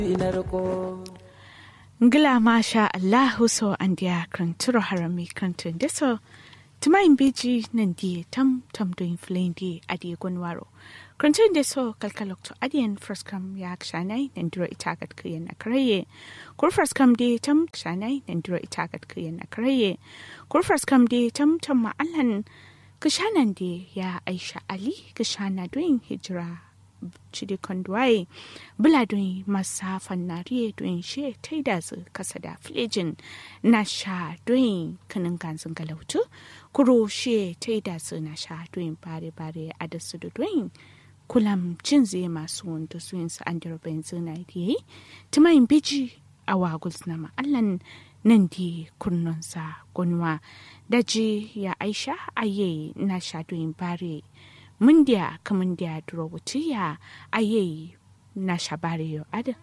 ngila masha allahu so andia kranturo harami krantun deso tumayin beji nan die tam tam doin flendi adi gonwaro krantun deso kalkalokto adiyan fraskam ya kshanai nan duro itagat kuyen akraye kur fraskam de tam kshanai nan duro itagat kuyen akraye kur fraskam de tam tam ma'allan kishanan de ya aisha ali kishana doin hijira cidi kondwaye bula don masa fannariye don she ta da su kasa da filejin na sha don kanin ganzin galautu kuro she ta da su na sha don bare bare a da su da don kulam cin zai masu wanda su yin su an da rabin zina da yi tumayin biji a waguls na ma'allan nan di kurnonsa gunwa daji ya aisha aye na sha don bare mundia kamundia durobutia aye na shabare yo ada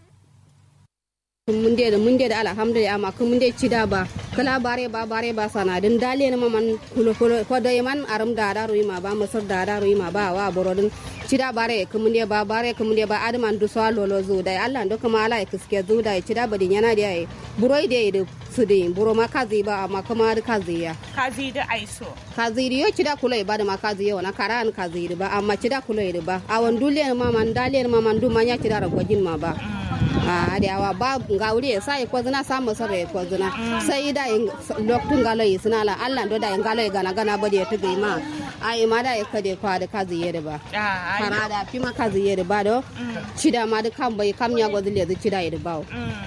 munde da munde da alhamdulillah amma kun munde cida ba kala bare ba bare ba sana din dale na man kulo kulo ko da man aram da da ruima ba masar da da ruima ba wa borodin cida bare kun munde ba bare kun munde ba adman du so lolo zu da Allah ndo kuma ala kiske zu da cida ba din yana da buroi da su din buro ma kazi ba amma kuma da kazi ya kazi da aiso kazi yo cida kulo ba da ma kazi yo na karan kazi ba amma cida kulo ba awan dule ma man dale ma man du ma nya cida ra gwajin ma ba a da yawa ba ga wuri sai ko zina samu sare ko zina sai da lokacin galo yi suna la Allah do da galo yi gana gana ba da ta gai ma ai ma da ka de kwa da kazi yede ba kana da fi ma kazi yede ba do cida ma da kan bai kam ya go zile zu cida yede ba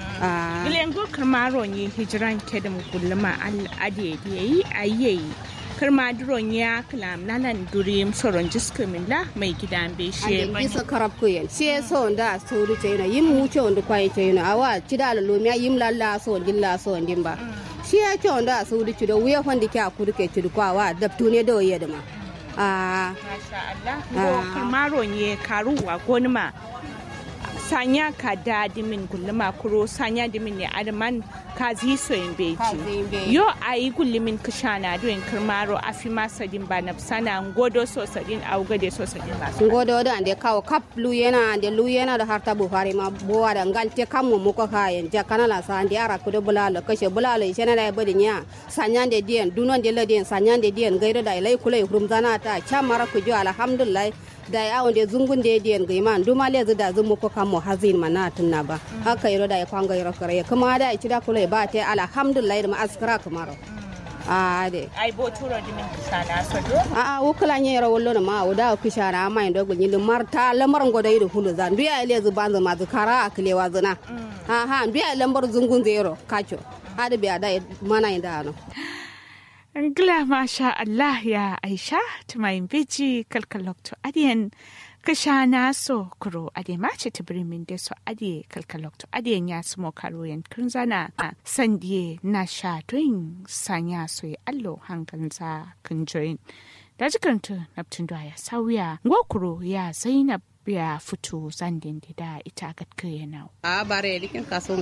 a gilengo kamaro ni hijran kedum kulluma al ade yi ayeyi karma duron ya kalam nanan durim soron jiska min la mai gidan be she ban bisa karab ko yen she so nda so ru ce na yim wuce wanda kwai ce na awa cida la lomiya yim lalla so dilla so ndin ba shi ya ce wanda so ru ci da wuya wanda ke akuru ke ci kwa wa dabtu ne da waye da ma a masha Allah ko karmaro ne karuwa gonma sanya ka da dimin gulluma kuro sanya dimin ne adman ka zi so in beji yo ayi gullumin kishana doin kirmaro afi masa din ba na sana ngodo so sadin au gade so sadin ba ngodo da ande kawo kap lu yana ande lu yana da harta bu fare ma bowa da ngalte kam mu muko kayen ja kanala sa ande ara kudo bulalo kashe bulalo ishena da badi nya sanya de dien dunon de la dien sanya de dien gairo da ilai kulai hurumzana ta chamara kujo alhamdulillah da ya wanda zungun da ya diyan ga iman duma le da zumu ko kamo hazin mana tunna ba haka yaro da ya kwanga yaro kare kuma da ya cida kula ba ta alhamdulillah da ma askara kamaro a de ai bo turo di min kisana so do a a wukula nye yaro wallo na ma uda kishana ma indo gulni da marta lamar ngoda yido hulu zan biya ile zu banza ma zu kara aklewa zuna ha ha biya lambar zungun zero kacho hada biya da mana inda no Ngla masha Allah ya Aisha tumayin biji kalkalokto adiyan kashana so kuro ade mace tibrimin da so ade kalkalokto adiyan ya sumo karoyan kunzana sandiye na sha doin sanya so ya allo hankanza kunjoyin da jikantu naptun ya sauya ngokuro ya zainab ya fito zandin da ita gatkaya nau a bare likin kaso